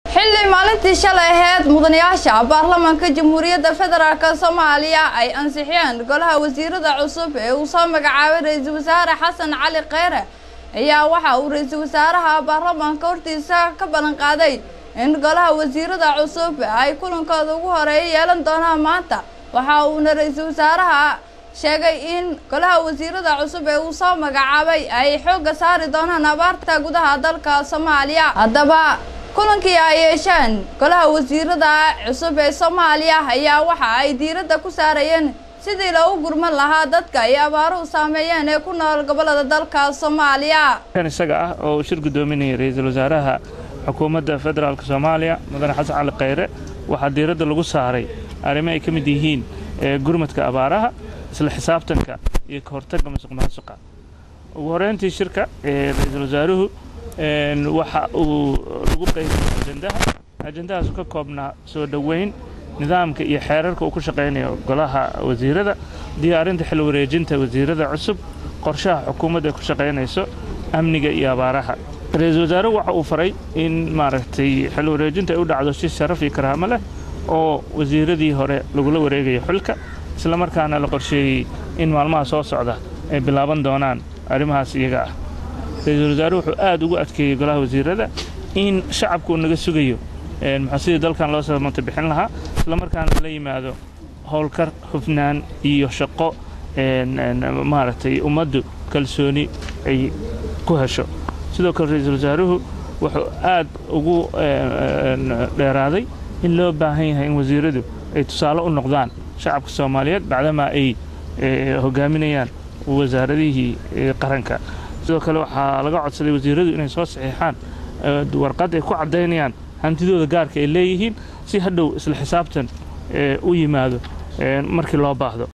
xilli maalintii shalay aheyd mudanayaasha baarlamaanka jamhuuriyadda federaalk soomaaliya ay ansixiyeen golaha wasiirada cusub ee uu soo magacaabay ra-iisul wasaare xasan cali kheyre ayaa waxa uu ra-iisul wasaaraha baarlamaanka hortiisa ka ballan qaaday in golaha wasiirada cusub ay kulankooda ugu horeeya yeelan doonaan maanta waxa uuna ra-iisul wasaaraha sheegay in golaha wasiirada cusub ee uu soo magacaabay ay xoogga saari doonaan abaarta gudaha dalka soomaaliya haddaba kulankii ay yeesheen golaha wasiirada cusub ee soomaaliya ayaa waxa ay diiradda ku saarayeen sidii loogu gurman lahaa dadka ay abaaruhu saameeyeen ee ku nool gobollada dalka soomaaliya kan isaga ah oo uu shir guddoominayay ra-iisul wasaaraha xukuumadda federaalk soomaaliya mudane xasan cali kheyre waxaa diiradda lagu saaray arrimo ay ka mid yihiin gurmadka abaaraha isla xisaabtanka iyo ka hortagga masuq maasuqa ugu horeyntii shirka ra-iisul wasaaruhu waxa uu lagu qaybiyey ajendaha ajendahaasu ka koobnaa soo dhoweyn nidaamka iyo xeerarka uu ku shaqaynayo golaha wasiirada diyaarinta xil wareejinta wasiirada cusub qorshaha xukuumadda ay ku shaqaynayso amniga iyo abaaraha ra-iisul wasaaruhu waxa uu faray in maaragtay xil wareejinta ay u dhacdo si sharaf iyo karaamo leh oo wasiiradii hore lagula wareegayo xilka isla markaana la qorsheeyey in maalmaha soo socda ay bilaaban doonaan arrimahaas iyaga ah ra-iisul wasaaruhu wuxuu aad ugu adkeeyey golaha wasiirada in shacabku uu naga sugayo muxuu sidii dalkan loo samata bixin lahaa isla markaana la yimaado howlkar hufnaan iyo shaqo maaragtay ummaddu kalsooni ay ku hesho sidoo kale ra-iisul wasaaruhu wuxuu aad ugu dheeraaday in loo baahan yahay in wasiiradu ay tusaale u noqdaan shacabka soomaaliyeed bacdamaa ay hogaaminayaan wasaaradihii qaranka sidoo kale waxaa laga codsaday wasiiradu inay soo saxiixaan warqad ay ku caddaynayaan hantidooda gaarka ay leeyihiin si hadhow isla xisaabtan u yimaado markii loo baahdo